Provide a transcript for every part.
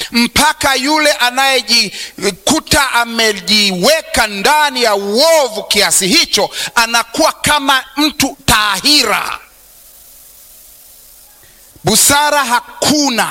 mpaka yule anayejikuta amejiweka ndani ya uovu kiasi hicho anakuwa kama mtu taahira. Busara hakuna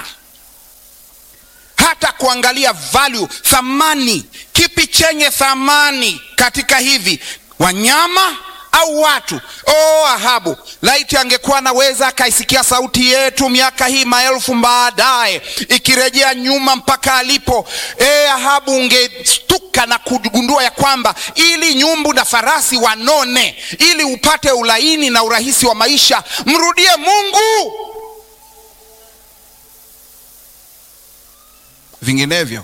hata kuangalia value, thamani. Kipi chenye thamani katika hivi, wanyama au watu? Oh, Ahabu, laiti angekuwa anaweza akaisikia sauti yetu miaka hii maelfu baadaye ikirejea nyuma mpaka alipo. E, Ahabu, ungestuka na kugundua ya kwamba ili nyumbu na farasi wanone, ili upate ulaini na urahisi wa maisha, mrudie Mungu. Vinginevyo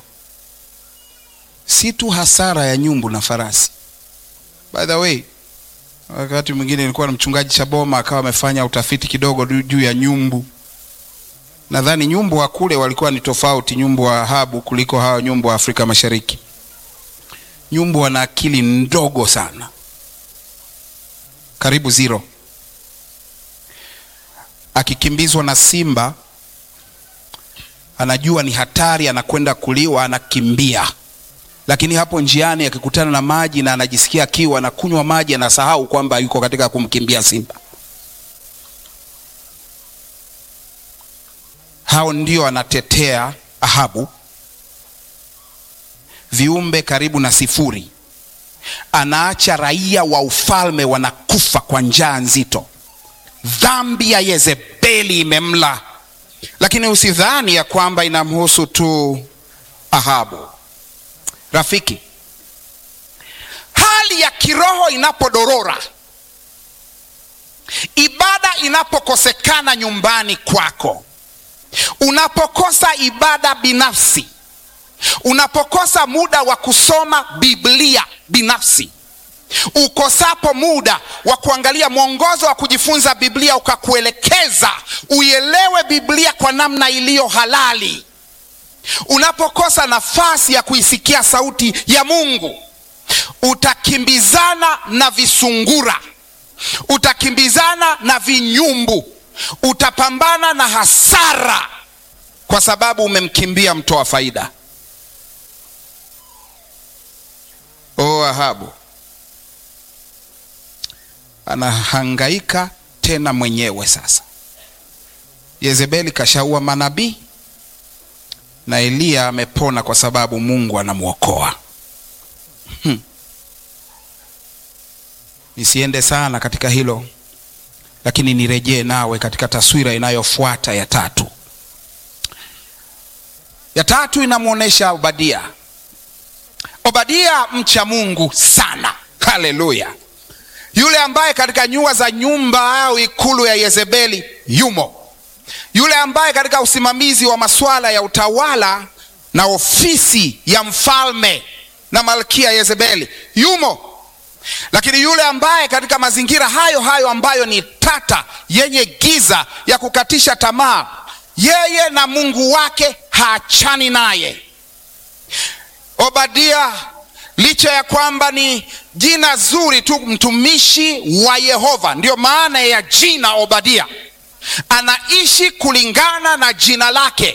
si tu hasara ya nyumbu na farasi. By the way, wakati mwingine nilikuwa na mchungaji Chaboma akawa amefanya utafiti kidogo juu ya nyumbu. Nadhani nyumbu wa kule walikuwa ni tofauti, nyumbu wa Ahabu kuliko hawa nyumbu wa Afrika Mashariki. Nyumbu wana akili ndogo sana, karibu zero. Akikimbizwa na simba anajua ni hatari, anakwenda kuliwa, anakimbia. Lakini hapo njiani akikutana na maji na anajisikia kiu, anakunywa maji, anasahau kwamba yuko katika kumkimbia simba. Hao ndio anatetea Ahabu, viumbe karibu na sifuri. Anaacha raia wa ufalme wanakufa kwa njaa nzito. Dhambi ya Yezebeli imemla lakini usidhani ya kwamba inamhusu tu Ahabu. Rafiki, hali ya kiroho inapodorora, ibada inapokosekana nyumbani kwako, unapokosa ibada binafsi, unapokosa muda wa kusoma Biblia binafsi ukosapo muda wa kuangalia mwongozo wa kujifunza Biblia ukakuelekeza uielewe Biblia kwa namna iliyo halali, unapokosa nafasi ya kuisikia sauti ya Mungu, utakimbizana na visungura, utakimbizana na vinyumbu, utapambana na hasara kwa sababu umemkimbia mtoa faida. O Ahabu anahangaika tena mwenyewe sasa. Yezebeli kashaua manabii na Eliya amepona kwa sababu Mungu anamwokoa. Hmm. Nisiende sana katika hilo, lakini nirejee nawe katika taswira inayofuata ya tatu. Ya tatu inamwonyesha Obadia. Obadia mcha Mungu sana, haleluya yule ambaye katika nyua za nyumba au ikulu ya Yezebeli yumo, yule ambaye katika usimamizi wa masuala ya utawala na ofisi ya mfalme na malkia Yezebeli yumo, lakini yule ambaye katika mazingira hayo hayo ambayo ni tata, yenye giza ya kukatisha tamaa, yeye na Mungu wake haachani naye. Obadia licha ya kwamba ni jina zuri tu, mtumishi wa Yehova, ndiyo maana ya jina Obadia. Anaishi kulingana na jina lake,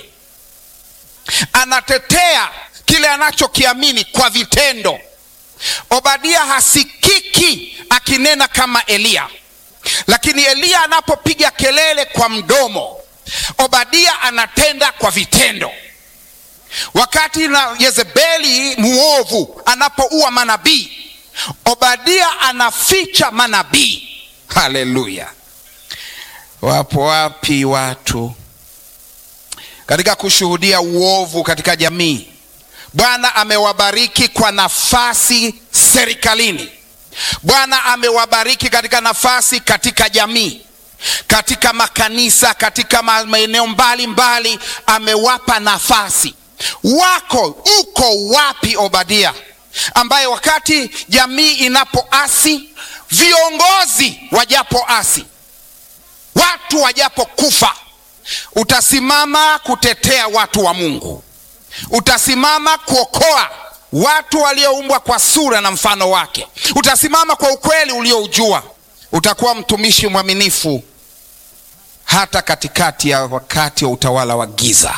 anatetea kile anachokiamini kwa vitendo. Obadia hasikiki akinena kama Eliya, lakini Eliya anapopiga kelele kwa mdomo, Obadia anatenda kwa vitendo. Wakati na Yezebeli muovu anapoua manabii, Obadia anaficha manabii. Haleluya! Wapo wapi watu katika kushuhudia uovu katika jamii? Bwana amewabariki kwa nafasi serikalini. Bwana amewabariki katika nafasi katika jamii, katika makanisa, katika maeneo mbalimbali, amewapa nafasi wako uko wapi Obadia, ambaye wakati jamii inapoasi, viongozi wajapoasi, watu wajapokufa, utasimama kutetea watu wa Mungu, utasimama kuokoa watu walioumbwa kwa sura na mfano wake, utasimama kwa ukweli ulioujua, utakuwa mtumishi mwaminifu hata katikati ya wakati wa utawala wa giza.